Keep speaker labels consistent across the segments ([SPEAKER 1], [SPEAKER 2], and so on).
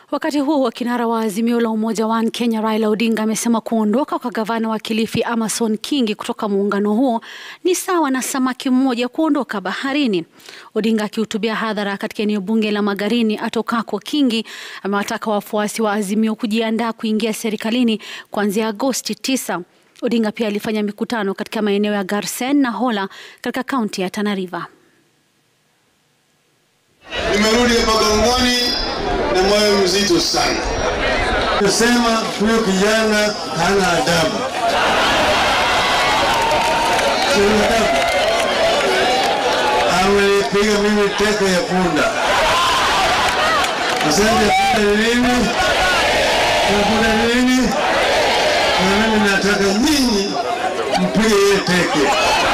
[SPEAKER 1] Wakati huo kinara wa Azimio la Umoja One Kenya Raila Odinga amesema kuondoka kwa gavana wa Kilifi Amason Kingi kutoka muungano huo ni sawa na samaki mmoja kuondoka baharini. Odinga akihutubia hadhara katika eneo bunge la Magarini atokako Kingi amewataka wafuasi wa Azimio kujiandaa kuingia serikalini kuanzia Agosti 9. Odinga pia alifanya mikutano katika maeneo ya Garsen na Hola katika kaunti ya Tana River.
[SPEAKER 2] Nimerudi hapa Gongoni na moyo mzito sana.
[SPEAKER 3] Kusema huyo kijana hana adabu, sina adabu. Amenipiga mimi teke ya punda. Asante ya punda ni nini? Ya punda ni nini? Na mimi nataka nyinyi mpige yeye teke.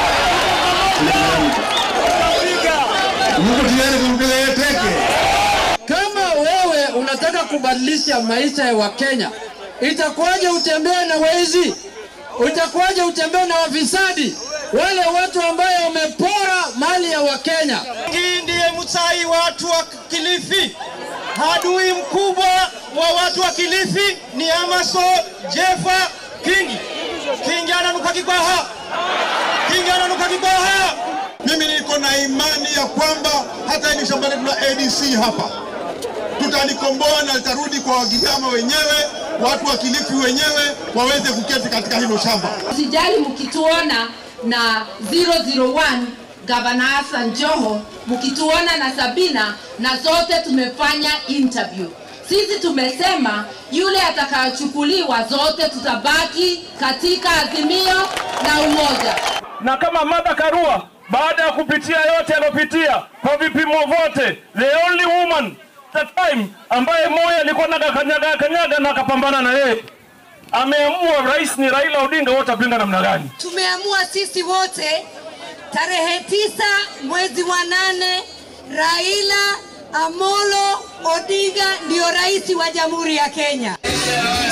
[SPEAKER 3] Mko tayari kumpiga yeye teke?
[SPEAKER 4] Kama wewe unataka kubadilisha maisha ya Wakenya, itakuwaje utembee na wezi? Itakuwaje utembee na wafisadi, wale watu ambayo wamepora mali ya Wakenya?
[SPEAKER 5] Hii ndiye msai watu wa Kilifi. Adui mkubwa wa watu wa Kilifi ni Amason Jeffa Kingi. Kingi ananuka kikwaha, Kingi ananuka kikwaha.
[SPEAKER 2] Mimi niko na imani ya kwamba hata hili shamba letu la ADC hapa tutalikomboa na litarudi kwa Wagiriama wenyewe, watu wa Kilifi wenyewe waweze kuketi katika hilo shamba.
[SPEAKER 6] Usijali mkituona na 001 Gavana Hassan Joho, mkituona na Sabina, na zote tumefanya interview. Sisi tumesema yule atakayochukuliwa, zote tutabaki katika Azimio na umoja.
[SPEAKER 7] na kama Martha Karua baada ya kupitia yote aliyopitia kwa vipimo vyote, the only woman that time ambaye Moi alikuwa na kanyaga kanyaga na akapambana na yeye, ameamua rais ni Raila Odinga, wote apinga namna gani?
[SPEAKER 8] Tumeamua sisi wote tarehe tisa mwezi wa nane, Raila Amolo Odinga ndio rais wa Jamhuri ya Kenya.